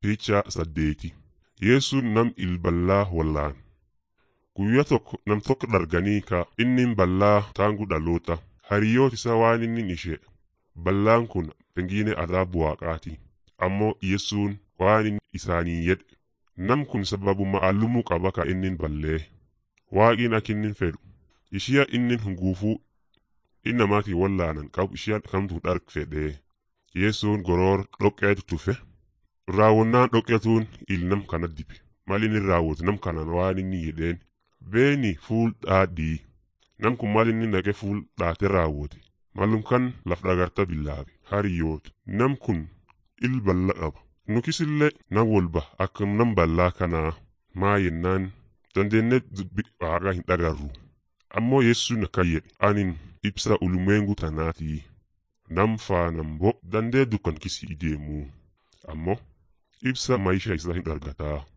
Fiichaa saddeeti Yesuun nam ilballaa wallaan. Guyyaa tokko nam tokko dharganii ka inni ballaa taangu dhaloota hariyoota isaa waan inni ishee ballaan kun pengine adaabu waaqaati ammoo Yesuun waan inni isaanii jedhe nam kun sababu ma'allumuu qaba ka inni ballee waaqiin akka inni fedhu ishiya inni hunguufuu innamaatii wallaanan qabu ishiya kamtu dharg fedhee Yesuun goroor dhoqqeetu tufe raawwannaan dhoqqetuun il nam kana dibe mal inni raawwatu nam kanaan waan inni jedheen beeni fuul dhaadhii nam kun mal inni naqe fuul dhaate raawwate malum kan laf dhagarta billaabe hariyoota nam kun il balla qaba nukisillee nam walba akka nam ballaa kanaa maa yennaan dandeenne dubbi waaqa hin dhagarru ammoo yesuun akkan jedhe anin ibsa ulumeengu tanaatii nam faanam bo dandee dukkan kisii deemuu ammoo ibsa maisha isaa hin argataa